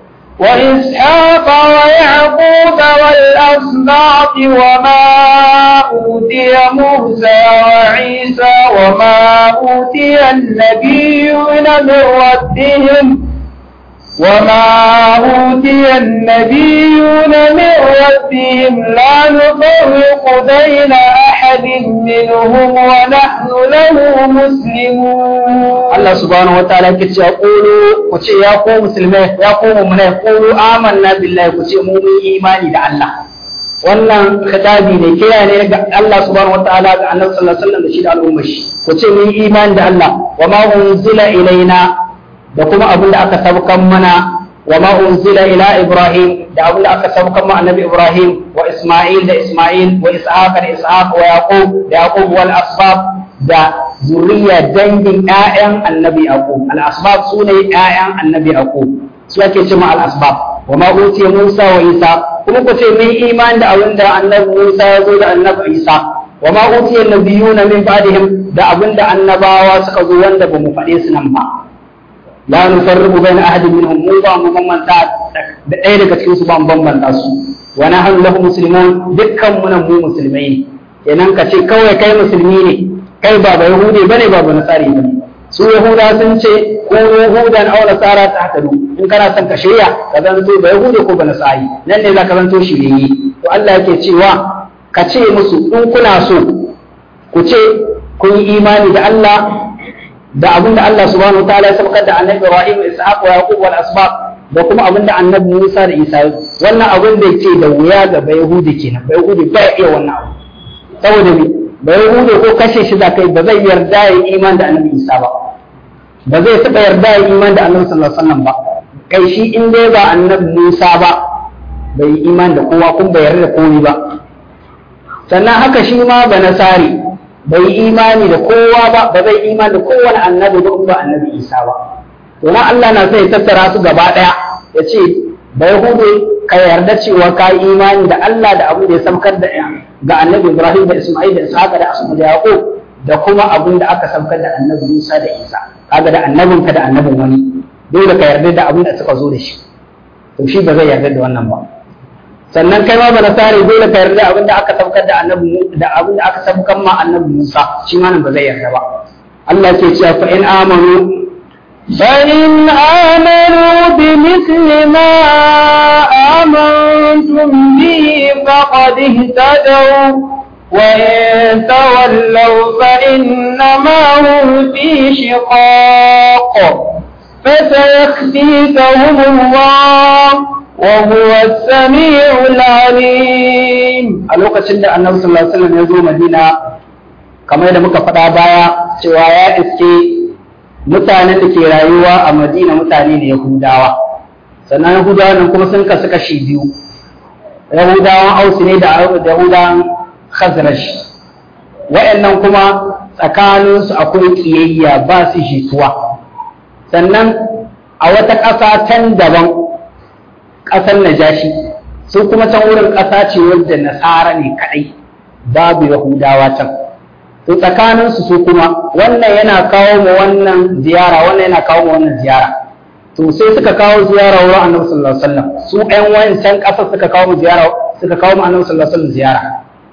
وإسحاق ويعقوب والأسباط وما أوتي موسى وعيسى وما أوتي النبيون من ربهم وما أوتي النبيون من ربهم لا نفرق بين أحد منهم ونحن له مسلمون Allah subhanahu wa ta'ala ke cewa qulu ku ce ya ku musulmai ya ku mu'minai qulu amanna billahi ku ce mu mun imani da Allah wannan khitabi ne kira ne ga Allah subhanahu wa ta'ala ga Annabi sallallahu alaihi wasallam da shi da al'ummar shi ku ce mun imani da Allah wa ma unzila ilaina da kuma abin da aka sabkan mana wa ma unzila ila Ibrahim da abin da aka sabkan ma Annabi Ibrahim wa Isma'il da Isma'il wa Ishaq da Ishaq wa Yaqub da Yaqub wal asbab da zuriya dangin ƴaƴan Annabi Yaqub al asbab sune ƴaƴan Annabi Yaqub su ake cewa al asbab wa ma utiya Musa wa Isa kuma ku ce mun imani da abin da Annabi Musa ya zo da Annabi Isa wa ma utiya nabiyuna min ba'dihim da abin da annabawa suka zo wanda ba mu faɗe su nan ba la nufarriqu baina ahadin minhum mu ba mu bambanta da ɗaya daga cikin su ba mu bambanta su wa nahnu lahu muslimun dukkan mu nan mu musulmai ne kenan ka ce kawai kai musulmi ne kai ba ba yahudi bane ba ba nasari bane su yahuda sun ce ko yahudan aw nasara ta hatadu in kana son ka shirya ka zanto ba yahudi ko ba nasari nan ne za ka zanto shirye to Allah yake cewa ka ce musu in kuna so ku ce kun yi imani da Allah da abin da Allah subhanahu wataala ya sabakar da annabi Ibrahim Ishaq wa Yaqub wal asbab da kuma abin da annabi Musa da Isa wannan abin da yake da wuya ga Bayahudi kenan Bayahudi ba ya iya wannan abu saboda me Bayahudi ko kashe shi da kai ba zai yarda ya yi iman da annabi Isa ba ba zai taɓa yarda ya yi iman da annabi sallallahu alaihi wasallam ba kai shi in dai ba annabi Musa ba bai yi imani da kowa kuma bai yarda da komai ba sannan haka shi ma ba nasari bai yi imani da kowa ba ba zai imani da kowane annabi ba ba annabi isa ba to nan Allah na sai tattara su gaba daya ya ce bai hude ka yarda cewa ka yi imani da Allah da abin da ya samkar da ga annabi Ibrahim da Isma'il da Ishaq da Asma da Yaqub da kuma abin da aka samkar da annabi Musa da Isa kaga da annabinka da annabin wani dole ka yarda da abin da suka zo da shi to shi ba zai yarda da wannan ba sannan kai ma ba nasari dole ka yarda abin da aka saukar da annabi da abin da aka saukar ma annabi Musa shi ma nan ba zai yarda ba Allah ke cewa fa in amanu فإن آمنوا بمثل ما آمنتم به فقد اهتدوا وإن تولوا فإنما هم في شقاق فسيخفيكهم الله وهو السميع العليم a lokacin da annabi sallallahu alaihi wasallam ya zo Madina kamar yadda muka faɗa baya cewa ya iske mutanen da ke rayuwa a Madina mutane ne Yahudawa sannan Yahudawa nan kuma sun kasu kashi biyu Yahudawan Aus ne da Yahudawan Khazraj wa'annan kuma tsakaninsu akwai kiyayya ba su jituwa sannan a wata ƙasa can daban ƙasar Najashi su kuma can wurin ƙasa ce wadda nasara ne kaɗai babu yahudawa can to tsakaninsu su kuma wannan yana kawo mu wannan ziyara wannan yana kawo mu wannan ziyara to sai suka kawo ziyara wurin annabi sallallahu alaihi wasallam su ɗan wancan ƙasar suka kawo mu ziyara suka kawo mu annabi sallallahu alaihi wasallam ziyara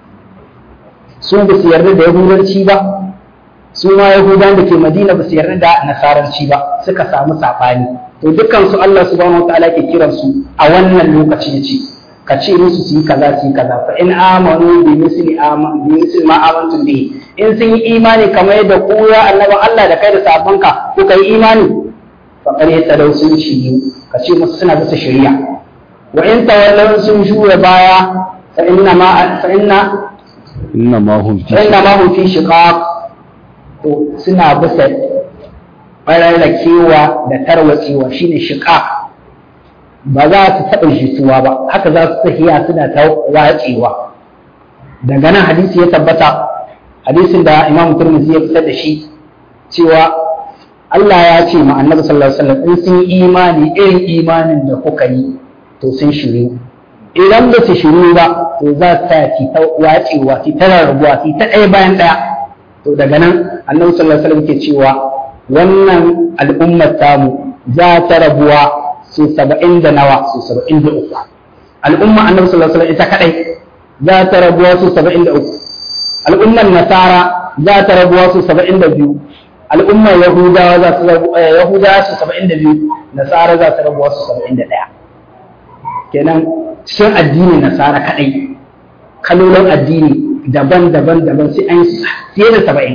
su ba su yarda da yahudanci ba su ma yahudan da ke madina ba su yarda da nasaranci ba suka samu saɓani to dukkan su Allah subhanahu wataala ke kiran su a wannan lokaci yace ka ce musu su yi kaza su yi kaza fa in amanu bi misli aman bi misli ma amantum bi in sun yi imani kamar yadda ku ya annabi Allah da kai da sabanka kuka yi imani fa qad yatadaw sun ci ka ce musu suna bisa shari'a wa in tawallaw sun juya baya fa inna ma fa inna inna ma hum fi fa inna ma hum fi shiqaq to suna bisa bararrakewa da tarwatsewa shine shiqaq ba za su taɓa jituwa ba haka za su tafiya suna ta watsewa daga nan hadisi ya tabbata hadisin da imam turmisi ya fitar da shi cewa Allah ya ce ma annabi sallallahu alaihi wasallam in sun yi imani irin imanin da kuka yi to sun shiru idan ba su shiru ba to za su ta ci ta watsewa ci ta rarrabuwa ci ta ɗaya bayan ɗaya to daga nan annabi sallallahu alaihi wasallam ke cewa wannan al'ummar tamu za ta rabuwa su saba'in da nawa su saba'in da uku al'umma annabi sallallahu alaihi wasallam ita kadai za ta rabuwa su saba'in da uku al'ummar nasara za ta rabuwa su saba'in da biyu al'ummar yahudawa za su rabu yahudawa su saba'in da biyu nasara za ta rabuwa su saba'in da ɗaya kenan cikin addini nasara kadai kalolin addini daban-daban daban sai an fiye da saba'in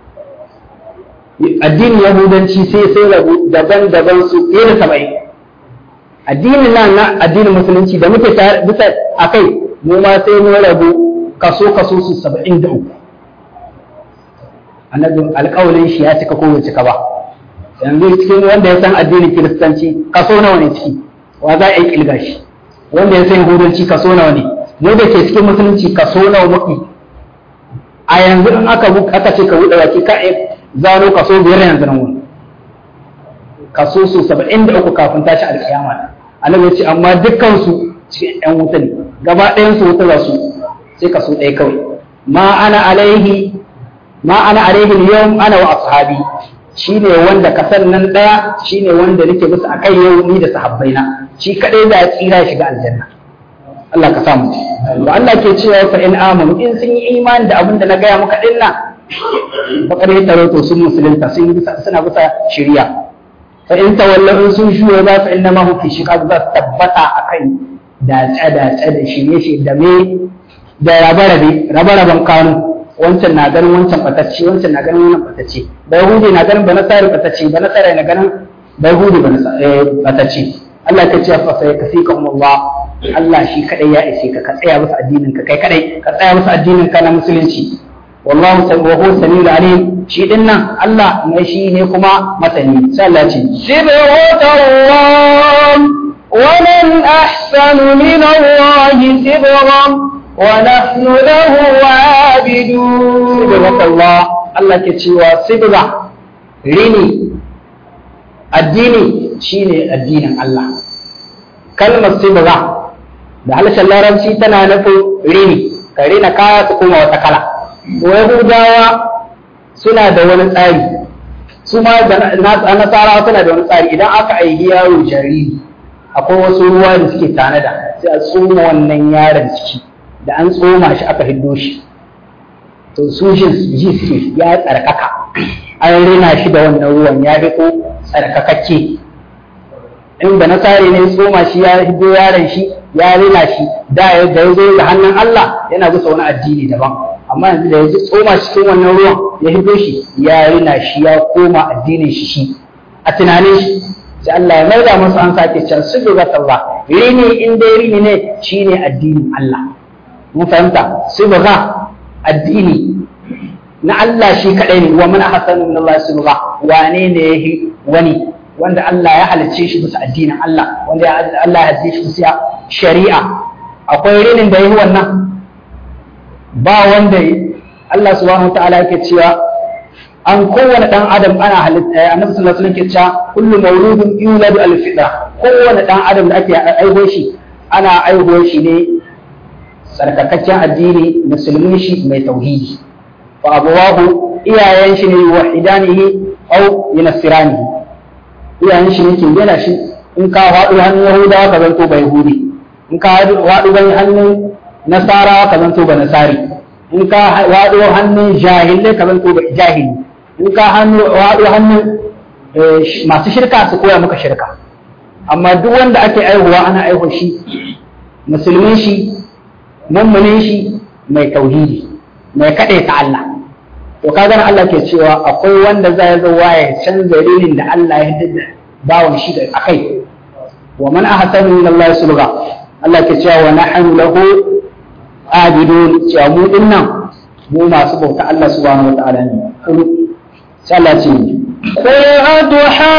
addinin yahudanci sai sai rabu daban-daban su fiye da saba'in addinin nan na addinin musulunci da muke bisa a kai mu ma sai mu rabu kaso kaso su saba'in da uku annabin alƙawalin shi ya cika ko bai cika ba yanzu cikin wanda ya san addinin kiristanci kaso nawa ne ciki wa za a yi kilga shi wanda ya san yahudanci kaso nawa ne mu da ke cikin musulunci kaso nawa muke a yanzu in aka aka ce ka buɗe baki ka zano kaso biyar yanzu nan wani kaso su saba'in da uku kafin tashi alkiyama annabi ya ce amma dukkansu cikin yan wuta ne gaba ɗayan su wuta za su sai kaso ɗaya kawai ma ana alaihi ma ana alaihi yau ana wa ashabi shine wanda kasar nan ɗaya shine wanda nake bisa a kai yau ni da sahabbaina shi kadai za a tsira shiga aljanna Allah ka samu ba Allah ke cewa fa in amanu in sun yi imani da abin da na gaya maka din nan fa kare taro to sun musulunta sun suna bisa shari'a fa in tawallahu sun shuwa za fa inna ma hu fi shiqaq za su tabbata akan dace dace da shirye shi da me da rabe rabe rabe raben kanu wancan na ganin wancan batacce wancan na ganin wannan batacce ba yahudi na ganin ba nasara batacce ba nasara na ganin ba yahudi ba batacce Allah ta ce fa sai kasika Allah Allah shi kadai ya ishe ka ka tsaya musu addinin ka kai kadai ka tsaya musu addinin ka na musulunci wallahu wa huwa samiul alim shi din nan Allah mai shi ne kuma masani sai Allah ce صبغة الله ومن أحسن من الله سبغا ونحن له عابدون sibghat Allah Allah ke cewa sibga rini addini shine addinin Allah kalmar sibga da harshen larabci tana nufin rini ka rina kaya su kuma wata kala to yahudawa suna da wani tsari su ma da nasarawa suna da wani tsari idan aka aiki yaro jariri akwai wasu ruwa da suke tanada sai a tsoma wannan yaron ciki da an tsoma shi aka hiddo shi to su ji suke ya tsarkaka an rina shi da wannan ruwan ya riko tsarkakakke in da nasare ne tsoma shi ya hiddo yaron shi ya rina shi da ya zo da hannun Allah yana bisa wani addini daban amma yanzu da ya ji tsoma shi cikin wannan ruwan ya hiddo shi ya rina shi ya koma addinin shi shi a tunanin shi sai Allah ya maida masa an sake can su ga Allah rini in dai rini ne shine addinin Allah mun fahimta su ga addini na Allah shi kadai ne wa man ahsanu min Allah subha wane ne yahi wani wanda Allah ya halicce shi bisa addinin Allah wanda Allah ya halicce shi bisa shari'a akwai rinin da yahi wannan ba wanda Allah subhanahu wa ta'ala yake cewa an kowane dan adam ana halitta annabi sallallahu alaihi wasallam ke cewa kullu mawludun yuladu al fitra kowane dan adam da ake aiho shi ana aiho shi ne sarkakakken addini musulmin shi mai tauhidi fa abawahu iyayen shi ne wahidanihi aw yunassiranihi iyayen shi ne ke gina shi in ka faɗo hannun yahudawa ka zanto ba yahudi in ka faɗo hannun nasara ka zanto ba nasari in ka waɗo hannun jahilai ka zanto ba jahili in ka waɗo hannun masu shirka su koya maka shirka amma duk wanda ake aihuwa ana aihu shi musulmin shi mummunin shi mai tauhidi mai kaɗai ta Allah to ka gana Allah ke cewa akwai wanda za ya zo ya canza rinin da Allah ya hidda bawon shi da akai wa man ahsanu min Allah sulga Allah ke cewa wa nahnu lahu abidun cewa mu din nan mu masu bauta Allah subhanahu wa ta'ala ne sai Allah ce قل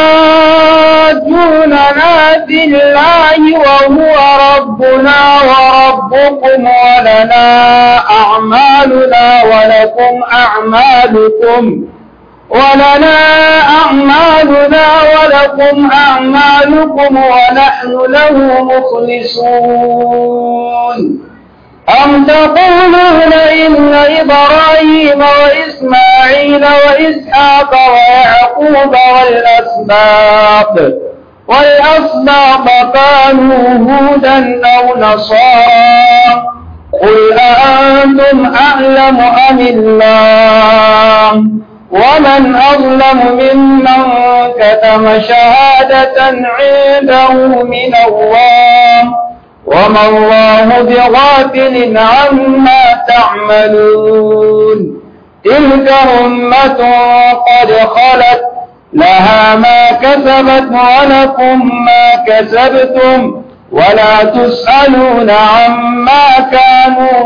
أتحاجوننا في الله وهو ربنا وربكم ولنا أعمالنا ولكم أعمالكم ولنا أعمالنا ولكم أعمالكم ونحن له مخلصون أم تقولون إن إبراهيم وإسماعيل وإسحاق ويعقوب والأسباط والأسباط كانوا هودا أو نصارى قل أأنتم أعلم أم الله ومن أظلم ممن كتم شهادة عنده من الله وما الله بغافل عما تعملون تلك أمة قد خلت لها ما كسبت ولكم ما كسبتم ولا تسألون عما كانوا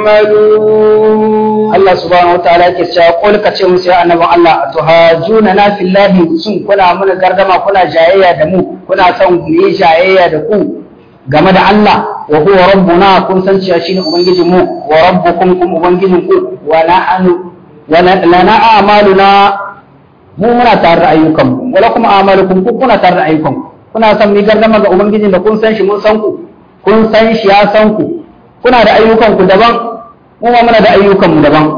يعملون Allah subhanahu wa ta'ala yake cewa qul ka ce musu ya annabi Allah tuhajuna na fillahi sun kuna mana gardama kuna jayayya da mu kuna son mu yi jayayya da ku game da Allah wa huwa rabbuna kun san cewa shine ubangijin mu wa rabbukum kum ubangijin ku wa nahnu wa lana a'maluna mu muna tare da ayyukan mu wala kuma a'malukum ku kuna tare da ayyukan kuna son mu gardama ga ubangijin da kun san shi mun san ku kun san shi ya san ku kuna da ayyukan ku daban mu ma muna da ayyukan mu daban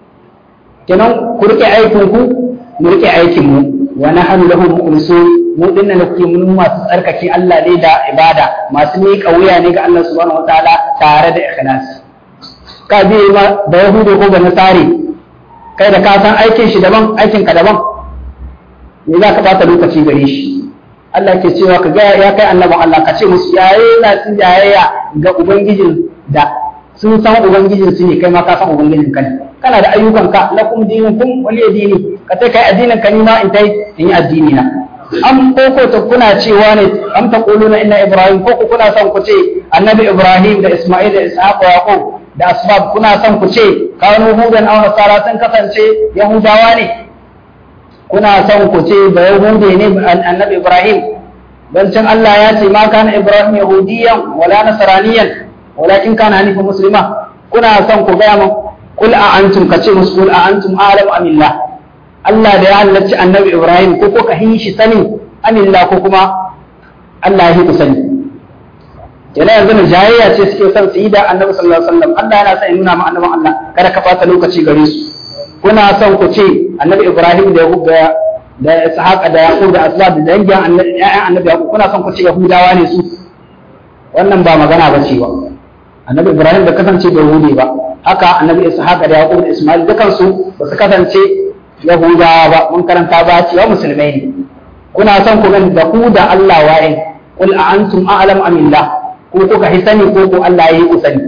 kenan ku rike aikin ku mu rike aikin mu wa nahnu lahu mukhlisun mu dinnan da kuke mun masu tsarkake Allah ne da ibada masu miƙa wuya ne ga Allah subhanahu wataala tare da ikhlas ka bi ma da yahudu ko ba nasari kai da ka san aikin shi daban aikin ka daban me za ka bata lokaci gare shi Allah ke cewa ka ga ya kai annabi Allah ka ce musu yaye na sun jayayya ga ubangijin da sun san ubangijin su ne kai ma ka san ubangijin ka ne kana da ayyukan ka lakum dinukum waliya dini ka sai kai addinin ka ni ma in tai in yi addini na am ko ko ta kuna cewa ne am ta quluna inna ibrahim ko ko kuna son ku ce annabi ibrahim da isma'il da ishaq wa yaqub da asbab kuna son ku ce kanu hudan aw nasara sun kasance yahudawa ne kuna son ku ce da yahude ne annabi ibrahim dan can Allah ya ce ma kana Ibrahim yahudiyan wala nasraniyan walakin kana hanifan muslima kuna son ku ga mu kul a antum kace musu kul a antum a'lamu amillah Allah da ya halarci annabi Ibrahim ko ko ka hin shi sani amillah ko kuma Allah ya ku sani kenan yanzu na jayayya ce suke son su yi da annabi sallallahu alaihi wasallam Allah yana son ya nuna ma annaban Allah kada ka bata lokaci gare su kuna son ku ce annabi Ibrahim da Yahud da da Ishaq da Yaqub da Asbab da dangin annabi ƴaƴan annabi Yaqub kuna son ku ce Yahudawa ne su wannan ba magana ba ce ba annabi Ibrahim da kasance da Yahudi ba haka annabi Ishaq da Yaqub da Ismail dukan su ba su kasance Yahudawa ba mun karanta ba cewa musulmai ne kuna son ku gani da ku da Allah waye qul a antum a'lam amillah ko kuka hisani ko ko Allah ya yi ku sani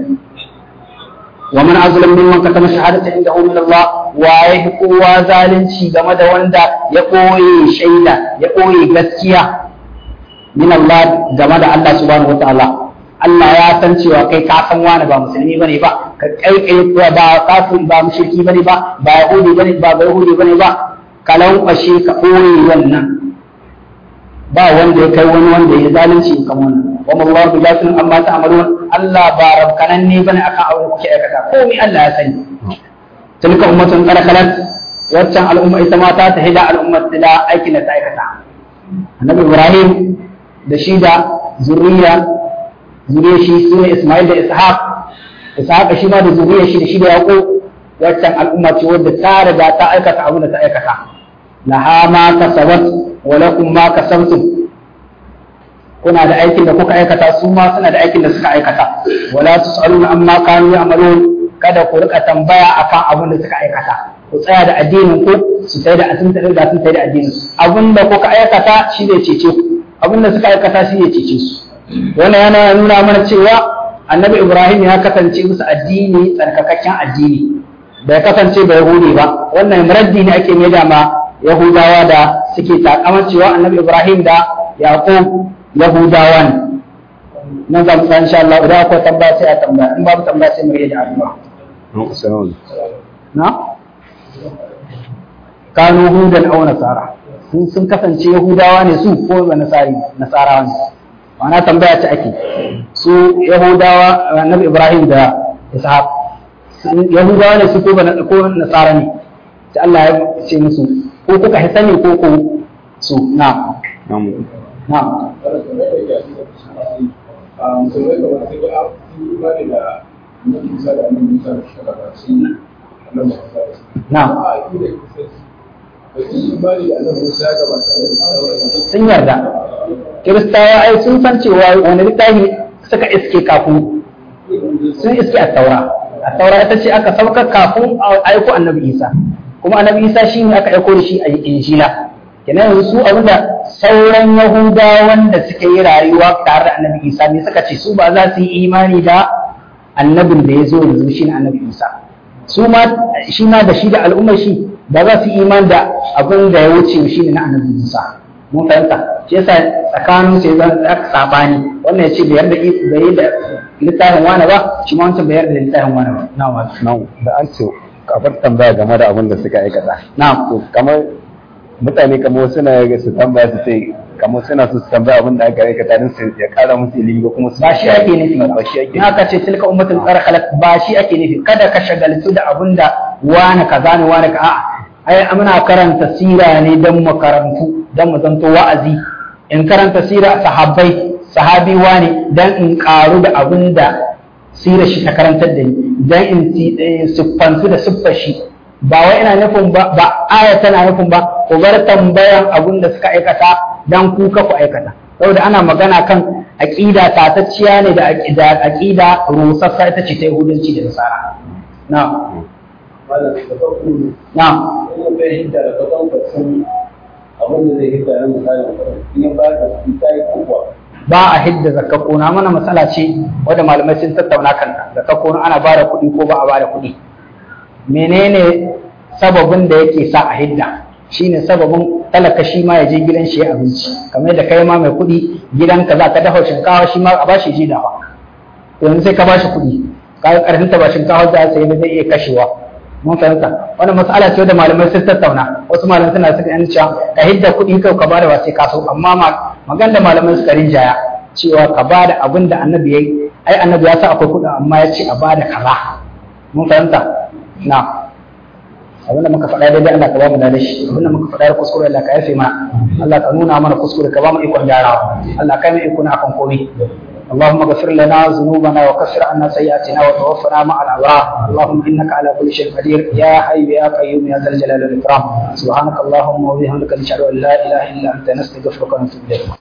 wa man azlam mimman katama shahadata indahu min Allah wa ya kowa zalunci game da wanda ya koye shaida ya koye gaskiya min Allah game da Allah subhanahu wataala Allah ya san cewa kai ka san wani ba musulmi bane ba ka kai kai ba kafir ba mushriki bane ba ba yahudi bane ba ba yahudi bane ba kalan kwashe ka koye wannan ba wanda ya kai wani wanda ya zalunci kamar wannan wa Allah bi jasin amma ta'malun Allah ba rabkanan ne bane akan abin da kuke aikata komai Allah ya sani tilka ummatun qad khalat waccan al'umma ita ma ta tahida al'umma da aikin da ta aikata annabi Ibrahim da shi da zuriya zuriya shi sune Ismail da Ishaq Ishaq shi ma da zuriya shi da shi da Yaqub waccan al'umma ce wadda ta riga ta aikata abin da ta aikata laha ma kasabat wa lakum ma kasabtum kuna da aikin da kuka aikata su ma suna da aikin da suka aikata wala tusaluna amma kanu ya'malun kada ku rika tambaya akan abin da suka aikata ku tsaya da addinin ku su sai da asin da sun sai da addinin abin da kuka aikata shi ne cece ku abin da suka aikata shi ne cece su wannan yana nuna mana cewa annabi ibrahim ya kasance musu addini tsarkakakken addini bai kasance bai yahudi ba wannan raddi ne ake mai da ma yahudawa da suke takamar cewa annabi ibrahim da yaqub yahudawa ne nan za mu insha Allah idan akwai tambaya sai a tambaya in babu tambaya sai mu rage da addu'a na kanu hudan aw nasara sun sun kasance yahudawa ne su ko ba nasari nasarawa ne ma'ana tambaya ta ake su yahudawa annabi ibrahim da ishaq yahudawa ne su ko ba ko nasara ne sai Allah ya ce musu ko kuka hisani ko ko su na na musulmai kamar sai ga imani da annabi Musa da annabi Musa da shi da shi annabi Musa na a akida kusa da shi imani da annabi Musa ga ba sun yarda kiristawa ai sun san cewa wani littafi suka iske kafin sun iske a taura a taura ita ce aka sauka kafin a aiko annabi isa kuma annabi isa shi ne aka aiko da shi a injila kenan yanzu su abinda sauran yahudawan da suka yi rayuwa tare da annabi isa ne suka ce su ba za su yi imani da annabin da ya zo yanzu shi ne annabi isa su ma shi ma da shi da al'ummar shi ba za su yi imani da abin da ya wuce shi ne na annabi isa mun fahimta shi yasa tsakanin su ya aka sabani wannan ya ce bai yarda bai yi da littafin wani ba shi ma wancan bai yarda da littafin wani ba na wa Na'am, da an ce kafar tambaya game da abin da suka aikata. na To kamar mutane kamar suna ga su tambaya su ce kamar suna so su tambaya abin da aka aikata don su ya kara musu ilimi ko kuma su ba shi ake nufi ba ba shi ake in aka ce tilka ummatin qad khalat ba shi ake nufi kada ka shagaltu da abin da wani kaza ne wani ka a'a ai muna karanta sira ne dan mu karantu dan mu zanto wa'azi in karanta sira sahabbai sahabi wani dan in karu da abin da sira shi ta karantar da ni dan in ti- eh, siffantu da siffar shi ba wai ina nufin ba ba aya tana nufin ba ku bar tambayan abin da suka aikata dan ku ka ku aikata saboda ana magana kan aqida tatacciya ne da aqida aqida rusassa ita ce ta yahudanci da nasara na malam da farko na ina bai hidda da kasan kasan abin da zai hidda na misalin in ya ba ka su ta yi kowa ba a hidda zakka kona mana matsala ce wadda malamai sun tattauna kanta zakka kona ana ba da kuɗi ko ba a ba da kuɗi menene sababin da yake sa a hidda shine sababin talaka shi ma ya je gidan shi ya abinci kamar yadda kai ma mai kuɗi gidanka za ka dafa shinkawa shi ma a bashi ji dafa to yanzu sai ka bashi kuɗi ka ga ƙarfin ta ba shinkawa za sai da zai iya kashewa mun fahimta wannan matsala ce da malamai sun tattauna wasu malamai suna suka yan cewa ka hidda kuɗi kai ka bada ba sai ka so amma ma magan da malamai suka rinjaya cewa ka ba da abin da annabi ya yi ai annabi ya sa akwai kuɗin amma ya ce a ba da kaza mun fahimta na abinda muka faɗa daidai Allah ka ba mu da shi abinda muka faɗa da kuskure Allah ka yafe mana Allah ka nuna mana kuskure ka ba mu ikon gyarawa Allah ka yi mu ikon akan komai اللهم اغفر لنا ذنوبنا وكفر عنا سيئاتنا وتوفنا مع الابرار اللهم انك على كل شيء قدير يا حي يا قيوم يا ذا الجلال والاكرام سبحانك اللهم وبحمدك نشهد ان لا اله الا انت نستغفرك ونتوب اليك